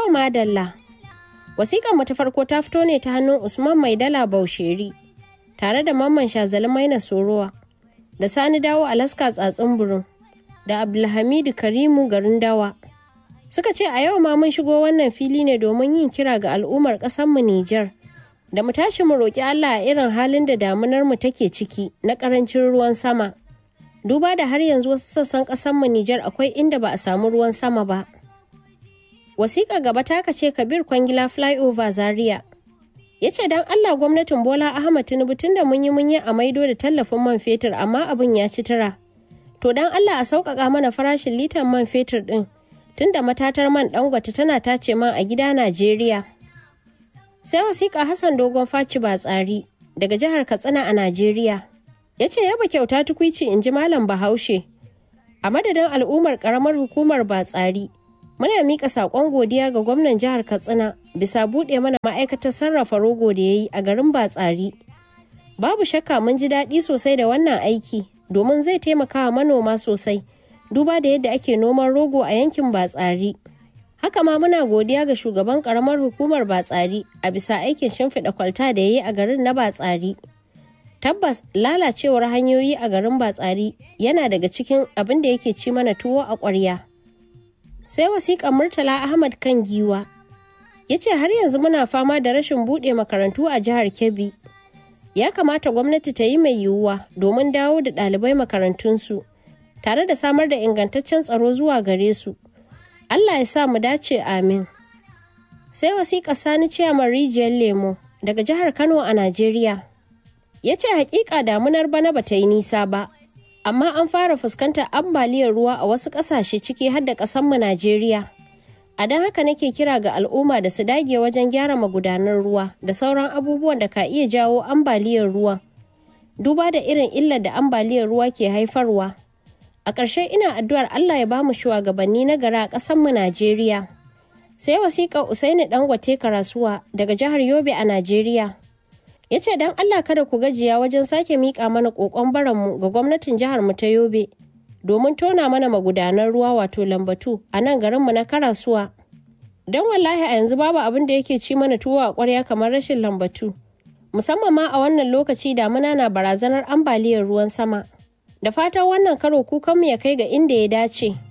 To madalla. Wasiƙar mu ta farko ta fito ne ta hannun Usman Maidala Bausheri tare da Mamman Shazali Maina Sorowa da Sani Dawo Alaska Tsatsin Burin da Abdulhamidu Karimu garin Dawa. Suka ce a yau ma mun shigo wannan fili ne domin yin kira ga al'ummar ƙasarmu Nijar da mu tashi mu roƙi Allah a irin halin da damunar mu take ciki na ƙarancin ruwan sama. Duba da har yanzu wasu sassan ƙasarmu Nijar akwai inda ba a samu ruwan sama ba. wasiƙa gaba ta ce kabir kwangila flyover zaria ya ce don allah gwamnatin bola ahmad tinubu tun da mun yi mun yi a maido da tallafin man fetur amma abin ya ci tura to don allah a sauƙaƙa mana farashin litar man fetur ɗin tun da matatar man dangote tana tace man a gida najeriya sai wasiƙa hassan dogon faci ba tsari daga jihar katsina a najeriya ya ce yaba kyauta tukwici in ji malam bahaushe a madadin al'ummar ƙaramar hukumar ba tsari muna mika saƙon godiya ga gwamnan jihar katsina bisa buɗe mana ma'aikatar sarrafa rogo da ya yi a garin batsari babu shakka mun ji daɗi sosai da wannan aiki domin zai taimaka wa manoma sosai duba da yadda ake noman rogo a yankin batsari haka ma muna godiya ga shugaban ƙaramar hukumar batsari a bisa aikin shimfiɗa kwalta da ya yi a garin na batsari tabbas lalacewar hanyoyi a garin batsari yana daga cikin abin da yake ci mana tuwo a ƙwarya sai wasiƙar murtala ahmad kan giwa ya ce har yanzu muna fama da rashin buɗe makarantu a jihar kebbi ya kamata gwamnati ta yi mai yiwuwa domin dawo da ɗalibai makarantunsu tare da samar da ingantaccen tsaro zuwa gare su allah ya sa mu dace amin sai wasiƙar sani ciyaman rijiyar lemo daga jihar kano a najeriya ya ce hakika damunar bana bata yi nisa ba amma an fara fuskantar ambaliyar ruwa a wasu ƙasashe ciki har da ƙasanmu Najeriya. A don haka nake kira ga al'umma da su dage wajen gyara magudanan ruwa da sauran abubuwan da ka iya jawo ambaliyar ruwa. Duba da irin illar da ambaliyar ruwa ke haifarwa. A ƙarshe ina addu'ar Allah ya bamu shugabanni na gara a ƙasanmu Najeriya. Sai wasiƙar Usaini Dangote Karasuwa daga jihar Yobe a Najeriya. ya ce don Allah kada ku gajiya wajen sake miƙa mana ƙoƙon baranmu ga gwamnatin jihar mu ta Yobe domin tona mana magudanan ruwa wato lambatu a nan garinmu na Karasuwa. Don wallahi a yanzu babu abin da yake ci mana tuwo a ƙwarya kamar rashin lambatu. Musamman ma a wannan lokaci damuna na barazanar ambaliyar ruwan sama. Da fatan wannan karo kukanmu ya kai ga inda ya dace.